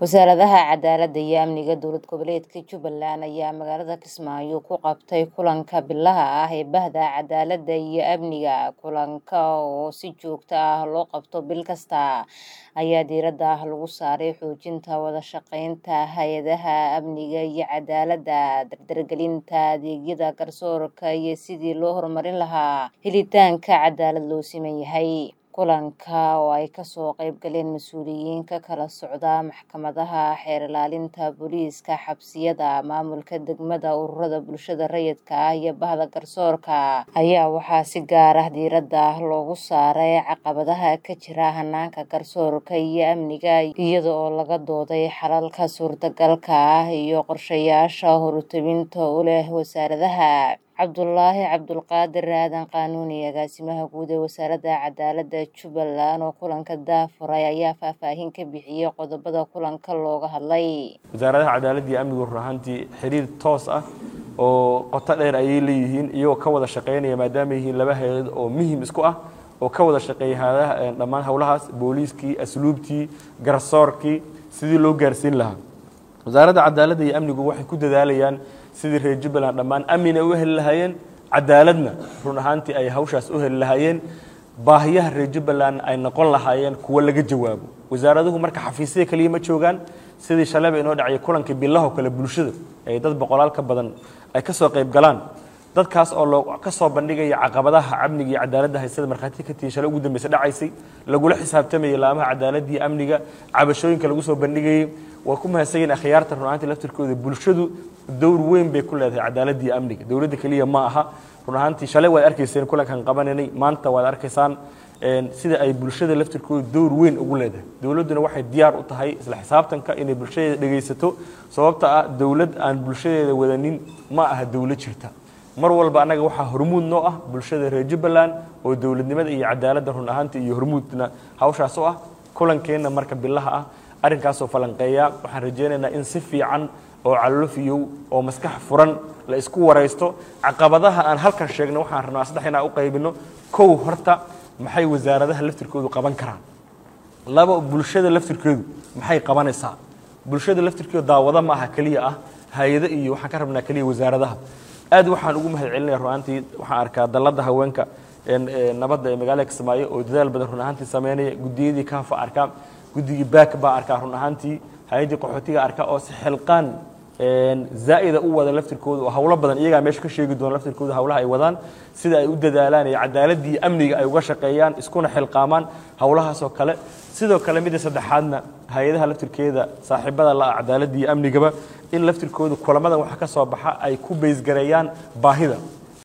Wasaaradaha Cadaaladda iyo Amniga Dowlad Goboleedka Jubbaland ayaa magaalada Kismaayo ku qabtay kulanka bilaha ah ee Bahda Cadaaladda iyo Amniga. Kulanka oo si joogto ah loo qabto bil kasta ayaa diiradda lagu saaray xoojinta wada shaqeynta hay'adaha amniga iyo cadaaladda, dardargelinta adeegyada garsoorka iyo sidii loo horumarin lahaa helitaanka cadaalad loo siman yahay. Kulanka oo ay kasoo qayb galeen mas'uuliyiin ka kala socda maxkamadaha, xeer ilaalinta, booliiska, xabsiyada, maamulka degmada, ururada bulshada rayidka ah iyo bahda garsoorka ayaa waxaa si gaar ah diiradda loogu saaray caqabadaha ka jira hanaanka garsoorka iyo amniga iyada oo laga dooday xalalka suurtagalka ah iyo qorshayaasha horutebinta u leh wasaaradaha. Cabdulaahi Cabdulqaadir Aadan Qaanuuni agaasimaha guud ee wasaaradda cadaaladda Jubbaland oo kulanka daahfuray ayaa faahfaahin ka bixiyay qodobada kulanka looga hadlay. wasaaradaha cadaaladda iyo amnigu run ahaantii xiriir toos ah oo qoto dheer ayay leeyihiin iyagoo ka wada shaqeynaya maadaama yihiin laba hay-ad oo muhiim isku ah oo ka wada shaqeeya hayadaha dhammaan howlahaas booliiskii asluubtii garsoorkii sidii loo gaarsiin lahaa wasaaradda cadaaladda iyo amnigu waxay ku dadaalayaan sidii reer jubbaland dhammaan amin ay u heli lahaayeen cadaaladna run ahaantii ay hawshaas u heli lahaayeen baahiyaha reer jubbaland ay noqon lahaayeen kuwo laga jawaabo wasaaraduhu marka xafiisyada keliya ma joogaan sidii shalayba inoo dhacay kulankii bilaho kale bulshada ay dad boqolaal ka badan ay ka soo qayb galaan dadkaas oo loo ka soo bandhigaya caqabadaha amniga iyo cadaaladda haysada markhaati ka tihi shalay ugu dambeysa dhacaysay lagula xisaabtamayay laamaha cadaaladda iyo amniga cabashooyinka lagu soo bandhigayay waa ku mahadsanyiin akhyaarta run ahaantii laftirkooda bulshadu dowr weyn bay ku leedahay cadaaladda iyo amniga dowladda keliya ma aha run ahaantii shalay waad arkayseen kulankan qabananay maanta waad arkaysaan sida ay bulshada laftirkooda dowr weyn ugu leedahay dowladduna waxay diyaar u tahay isla xisaabtanka inay bulshadeeda dhegaysato sababta ah dowlad aan bulshadeeda wadanin ma aha dowlad jirta mar walba annaga waxaa hormuud noo ah bulshada reer jubbaland oo dowladnimada iyo cadaaladda run ahaantii iyo hormuudna hawshaas u ah kulankeenna marka bilaha ah arrinkaasoo falanqeeya waxaan rajaynaynaa in si fiican oo calolofiyow oo maskax furan la isku waraysto caqabadaha aan halkan sheegno waxaan rabnaa saddex inaan u qaybino kow horta maxay wasaaradaha laftirkoodu qaban karaan laba bulshada laftirkeedu maxay qabanaysaa bulshada laftirkeedu daawado ma aha keliya ah hay-ado iyo waxaan ka rabnaa keliya wasaaradaha aad waxaan ugu mahad celinaya run ahaantii waxaan arkaa dalladda haweenka nabadda ee magaalada kismaayo oo dadaal badan run ahaantii sameynaya guddiyadii kaafa arkaa guddigii baak baa arkaa run ahaantii hay-addii qaxootiga arkaa oo si xilqaan zaa'ida u wada laftirkooda oo howlo badan iyagaa meesha ka sheegi doona laftirkooda howlaha ay wadaan sida ay u dadaalaan iyo cadaaladii amniga ay uga shaqeeyaan iskuna xilqaamaan howlahaasoo kale sidoo kale midda saddexaadna hay-adaha laftirkeeda saaxiibada la cadaaladda iyo amnigaba in laftirkooda kulamadan waxa ka soo baxa ay ku beysgareeyaan baahida